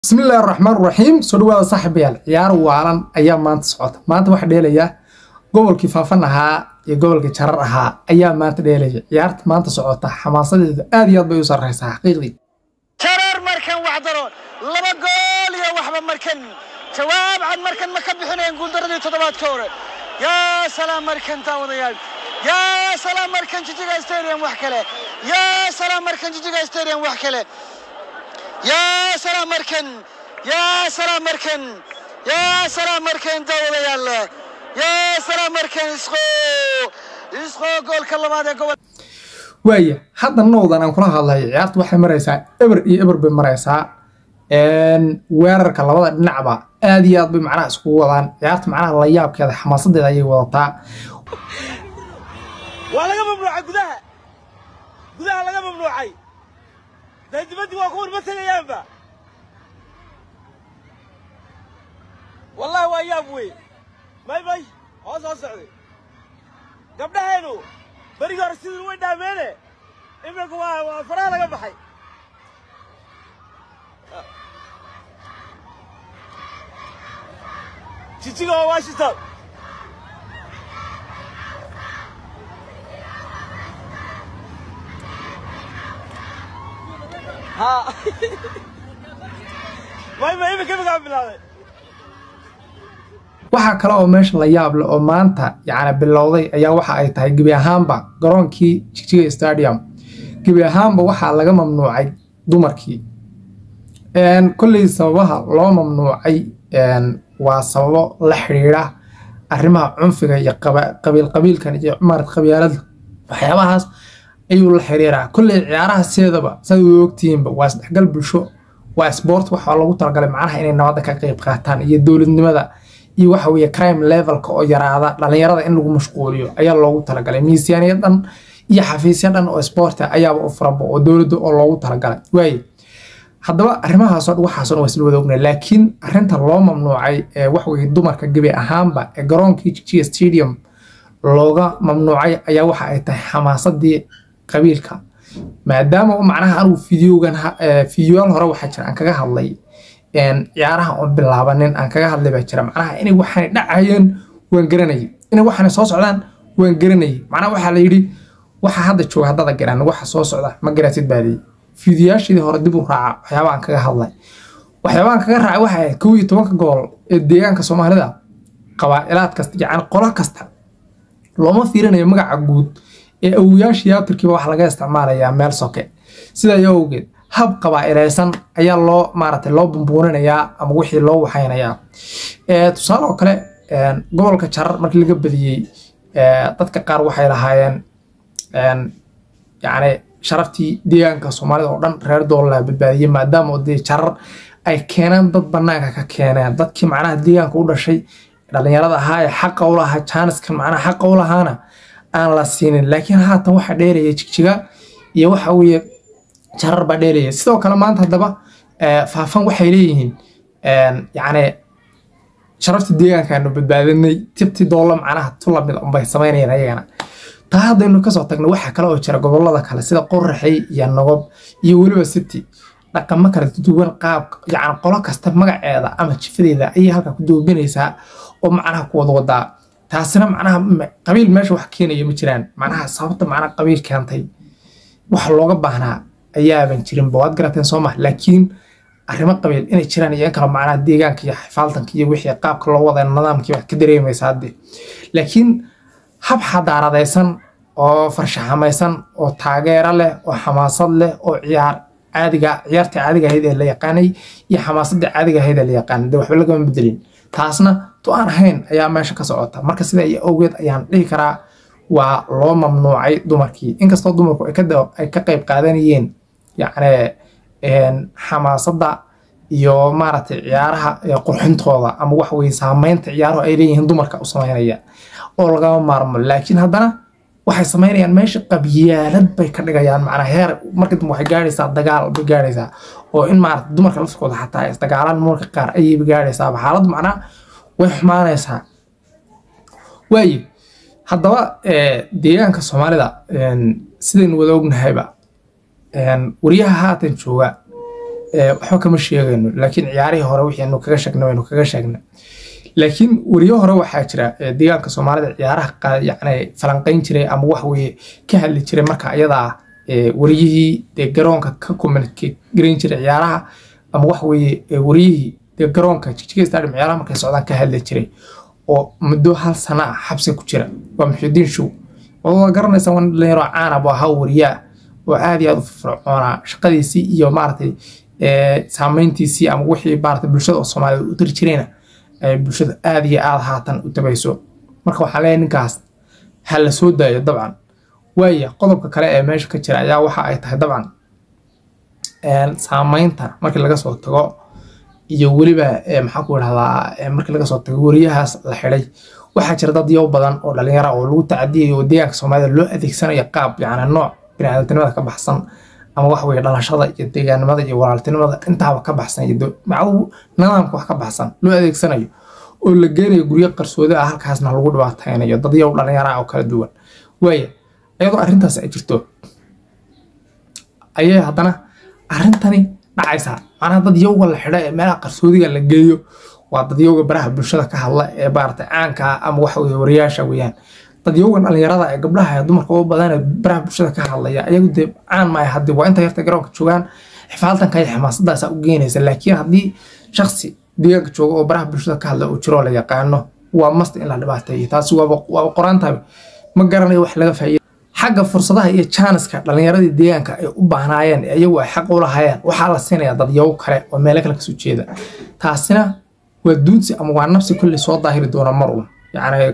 bismillahi raxmaan raxiim soo dhawaada saaxiibayaal ciyaar waalan ayaa maanta socota maanta waxaa dheelaya gobolkii faafan ahaa iyo gobolkii jarar ahaa ayaa maanta dheelaya ciyaarta maanta socota xamaasadeedu aad iyo aad bay u sarreysaa xaqiiqdii jarar markan waxdaro laba gool iyo waxba markan jawaab cad markan ma ka bixinayeen guuldaradii toddobaadka hore yaa salaam markan daawadayaal yaa salaam markan jijiga stadium wax kale yaa salaam markan jijiga stadium wax kale yaa salaam markan yaa salaam markan yaa salaam markan daawadayaal yaa salaam markan isqo isqo goolka labaad ee gobol waaya hadda nowdan aan kula hadlayo ciyaarta waxay maraysaa eber iyo eber bay maraysaa weerarka labada dhinacba aad iyo aad bay macnaha iskugu wadaan ciyaarta macnaha la yaabkeeda xamaasadeeda ayay wadataa waa laga mamnuucay gudaha gudaha laga mamnuucay dee dibaddii waa kuwan ma tegayaanba wallahi waa yaab wey may may hoos hoos socday gabdhaheenu berigii hore sidii way dhaameene iminka waa waa faraha laga baxay jijiga waa washington ha may may iminka iminka bilaabay waxaa kale oo meesha la yaab leh oo maanta yacni bilowday ayaa waxa ay tahay gebi ahaanba garoonkii jigjiga stadium gebi ahaanba waxaa laga mamnuucay dumarkii kolley sababaha loo mamnuucay waa sababo la xidhiidha arrimaha cunfiga iyo qabiil qabiilkan iyo maarad qabyaalada waxyaabahaas ayuu la xiriiraa kolley ciyaaraha sideedaba saad u ogtihiinba waa isdhexgal bulsho waa sport waxaa loogu talagalay macnaha inay nabadda ka qayb qaataan iyo dowladnimada iyo waxa weeye crime levelka oo yaraada dhalinyarada in lagu mashquuliyo ayaa loogu talagalay miisaaniya dhan iyo xafiisya dhan oo sporta ayaaba u furanba oo dowladda oo loogu talagalay waaye haddaba arrimahaasoo dhan waxaasoo dhan waa isla wada ognay laakiin arrinta loo mamnuucay ee waxweye dumarka gebi ahaanba ee garoonkii jijiga stadium looga mamnuucay ayaa waxa ay tahay xamaasadii qabiilka maadaama macnaha anigu fideogan fideoyaal hore waxaa jira aan kaga hadlay ciyaaraha oon bilaabanin aan kaga hadlay baa jira macnaha inay waxaanay dhacayeen waan garanayay inay waxaanay soo socdaan waan garanayay macnaha waxaa la yidhi waxa hadda jooga haddada garan waxa soo socda ma garatid baa leeyi fiidiyaasheedii hore dib u raaca waxyaabaha aan kaga hadlay waxyaabaha aan kaga raacay waxay ahayd kow iyo tobanka gobol ee deegaanka soomaalida qabaa'ilaad kasta yacni qolo kasta looma fiirinayo magaca guud ee awoyaashii abtirkiiba waxa laga isticmaalayaa meel soke sidaa awgeed hab qabaa'ilaysan ayaa loo maaragtay loo bumbuurinayaa ama wixii loo waxaynayaa tusaale oo kale gobolka jarar markii laga badiyey dadka qaar waxay lahaayeen yacni sharaftii deegaanka soomaalida oo dhan reer doolaa badbaadiyey maadaama dee jarar ay keeneen dad banaanka ka keeneen dadkii macnaha deegaanka u dhashay dhalinyarada ahaa ee xaqa u lahaa jaaniskan macnaha xaqa u lahaana aan la siinin laakiin haatan waxaa dheeraya jigjiga iyo waxa weeye jarar baa dheelaya sidoo kale maanta haddaba faafan waxay leeyihiin yacni sharaftii deegaankaanu badbaadinay tibti doolla macnaha tu lamid unbay samaynayeen ayagana taa haddaynu kasoo tagno waxaa kale oo jira gobolada kale sida qoraxey iyo nogob iyo weliba city dhaqamo kala duwan qaab yacni qolo kasta magaceeda ama jifadeeda ayay halkaa ku duubinaysaa oo macnaha ku wada wadaa taasina macnaha qabiil meesha wax keenaya ma jiraan macnaha sababta macnaha qabiil keentay wax looga baahnaa ayaaban jirinba waad garateen soo mah laakiin arrimo qabiil inay jiraan iyo in kale macnaha deegaanka iyo xifaaltanka iyo wixii qaabka loo wada nidaamkii wax ka dareemaysa hadde laakiin hab xadaaradaysan oo farshaxamaysan oo taageero leh oo xamaasad leh oo ciyaar caadiga ciyaarta caadiga ahayd ee la yaqaanay iyo xamaasadda caadiga ahayd ee la yaqaanay dee waxba lagama bedelin taasna tu aan ahayn ayaa meesha ka socota marka sida iyo awgeed ayaan dhihi karaa waa loo mamnuucay dumarkii inkastoo dumarku ay ka qayb qaadanayeen yacni xamaasadda iyo maaragtay ciyaaraha qurxintooda ama wax weye saameynta ciyaaruhu ay leeyihiin dumarka u samaynaya oo lagama maarmo laakiin haddana waxay samaynayaan meesha qabyaalad bay ka dhigayaan macnaa heer marka dambe waxay gaadhaysaa dagaal bay gaadhaysaa oo in maarata dumarka laftirkooda xataa isdagaalaan marka qaar ayayba gaadhaysaaba xaaladdu macnaa way xumaanaysaa waaye haddaba deegaanka soomaalida sidaynu wada ognahayba waryaha haatan jooga waxba kama sheegayno laakiin ciyaarihii hore wixii anu kaga sheegna waynu kaga sheegna laakiin weriyo hore waxaa jira deegaanka soomaalida ciyaaraha yani falanqayn jiray ama wax weye ka hadli jiray marka ayadaa wariyihii dee garoonka ka communicate garan jiray ciyaaraha ama wax weye wariyihii dee garoonka jigjiga stadium ciyaaraha markay socdaan ka hadli jiray oo muddo hal sana ah xabsi ku jira waa muxidiin show waa garanaysa wan dhalinyaro caana buu ahaa wariyaa oo aad iyo aad u firfircoonaa shaqadiisii iyo maaragtay saameyntiisii ama wixii maaragtay bulshada oo soomaalida u tiri jirayna ay bulshada aad iyo aad haatan u tabayso marka waxaan leeyahay ninkaas ha la soo daayo dabcan waaya qodobka kale ee meesha ka jira ayaa waxa ay tahay dabcan saameynta markii laga soo tago iyo weliba maxaa ku idhahdaa markii laga soo tago weriyahaas la xidhay waxaa jira dad yow badan oo dhalinyara oo lagu tacadiyayo oo deegaanka soomaalida loo adeegsanayo qaab yacni nooc biniaadantinimada ka baxsan ama wax weye dhalashada iyo deegaanimada iyo walaaltinimada intaaba ka baxsan iyo macdu nidaamka wax ka baxsan loo adeegsanayo oo la geenayo guryo qarsoodi ah halkaasna lagu dhibaataynayo dad yow dhalinyara oo kala duwan waaya iyadoo arrintaas ay jirto ayay haddana arrintani dhacaysaa macnaha dad yowga la xidho ee meelaha qarsoodiga la geeyo waa dad yowga baraha bulshada ka hadla ee maarata caanka ah ama waxa weye wariyaasha weeyaan dad yowgan dhalinyarada ee gabdhaha ee dumarka u badan ee baraha bulshada ka hadlaya ayagu dee caan maaya haddii waa inta yarta garoonka joogaan xifaaltanka iyo xamaasadaasaa u geynaysa laakiin haddii shaksi deegaanka jooga oo baraha bulshada ka hadla oo jiroo la yaqaano waa masta in la dhibaateeyo taasi waaba qoraantahay ma garanayo wax laga faa'iida xagga fursadaha iyo jaaniska dhalinyaradii deegaanka ay u baahnaayeen ee iyagu ay xaq u lahaayeen waxaa la siinayaa dadyow kale oo meelo kale kasoo jeeda taasina waa duudsi ama waa nafsi kolley soo daahiri doona mar uun yacni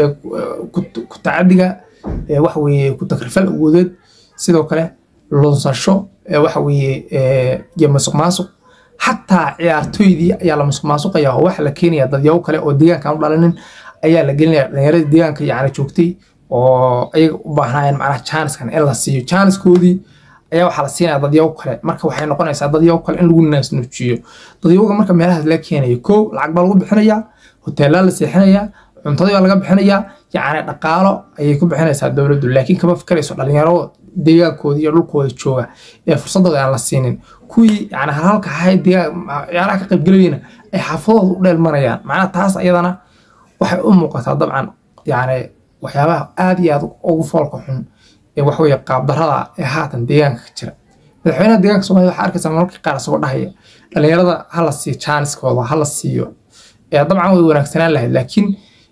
ku tacadiga waxa weeye ku takrifal awoodeed sidoo kale lunsasho waxa weeye iyo masuq maasuq xataa ciyaartoydii ayaa la masuq maasuqaya oo waxaa la keenaya dadyow kale oo deegaanka aan u dhalinin ayaa la gelinaya dhalinyaradii deegaanka yacni joogtay oo ayaga u baahnaayeen macnaha jaaniskan in la siiyo jaaniskoodii ayaa waxaa la siinaya dadyow kale marka waxay noqonaysaa dadyow kale in lagu naasnuujiyo dadyowga marka meelahaas la keenayo kow lacag baa lagu bixinayaa hoteelaa la seexinayaa cuntadii baa laga bixinayaa yacni dhaqaalo ayay ku bixinaysaa dowladdu laakiin kama fikarayso dhalinyaro deegaankoodii iyo dhulkooda jooga ee fursadooda aan la siinin kuwii yani halhalka ahay ciyaaraha ka qaybgelayana ay xaafadooda u dheelmanayaan macnaha taas ayadana waxay u muuqataa dabcan yacni waxyaabaha aad iyo aad ugu foolka xun ee waxweye qaabdarada ee haatan deegaanka ka jira madaxweynaha deegaanka soomaalida waxaa arkaysaa mararka qaar isagoo dhahaya dhalinyarada hala siiyo jaaniskooda hala siiyo dabcan way wanaagsanaan lahayd laakiin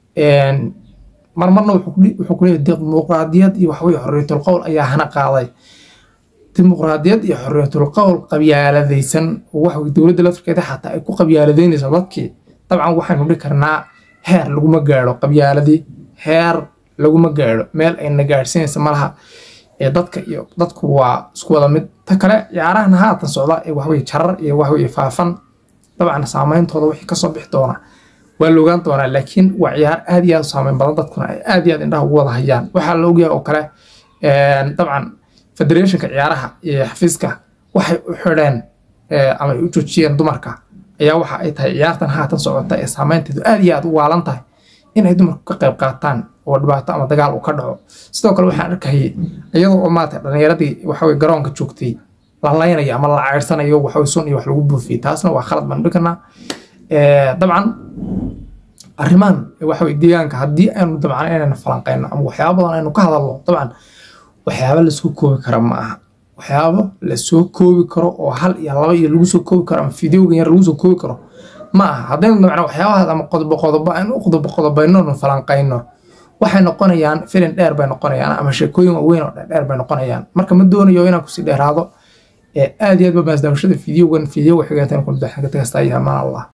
marmarna wuxuu ku leeyahay dimuqraadiyad iyo waxweye xorriyatul qowl ayaa hana qaaday dimuqraadiyad iyo xorriyatul qowl qabyaaladaysan waxweye dowladda laftirkeeda xataa ay ku qabyaaladeynayso dadkii dabcan waxaynu dhihi karnaa heer laguma gaadho qabyaaladii heer laguma gaadho meel ayna gaadhsiinaysa malaha ee dadka iyo dadku waa isku wada mid ta kale ciyaarahana haatan socda ee waxweye jarar iyo waxweye faafan dabcan saameyntooda wixii kasoo bixi doona waa la ogaan doonaa laakiin waa ciyaar aad iyo aad u saameyn badan dadkuna ay aad iyo aad indhaha ugu wada hayaan waxaa la ogyahay oo kale dabcan federationka ciyaaraha iyo xafiiska waxay u xidheen ama ay u joojiyeen dumarka ayaa waxa ay tahay ciyaartan haatan socota ee saameynteedu aad iyo aad u waalan tahay in ay dumarku ka qayb qaataan oo dhibaato ama dagaal uu ka dhaco sidoo kale waxaan arkayay iyadoo oo maata dhalinyaradii waxawey garoonka joogtay la laynayo ama la ceyrsanayo waxawey sun iyo wax lagu buufiyey taasna waa khalad baan dhihi karnaa dabcan arrimahan waxawey deegaanka haddii aynu dabcan inaynu falanqeyno ama waxyaaba badan aynu ka hadalno dabcan waxyaaba lasoo koobi kara ma aha waxyaabo lasoo koobi karo oo hal iyo laba iyo lagu soo koobi karo ama fideogan yar lagu soo koobi karo ma aha haddaynu dabcan waxyaabahaas ama qodobo qodobo aynu u qodobo qodobayno falanqeyno waxay noqonayaan filin dheer bay noqonayaan ama sheekooyin waaweyn oo dheer bay noqonayaan marka ma doonayo inaan kusii dheeraado aad iyo aad ba maasdaawashada fideogan fideoga xigeentan ku daxan ka tagasta ayaa maan allah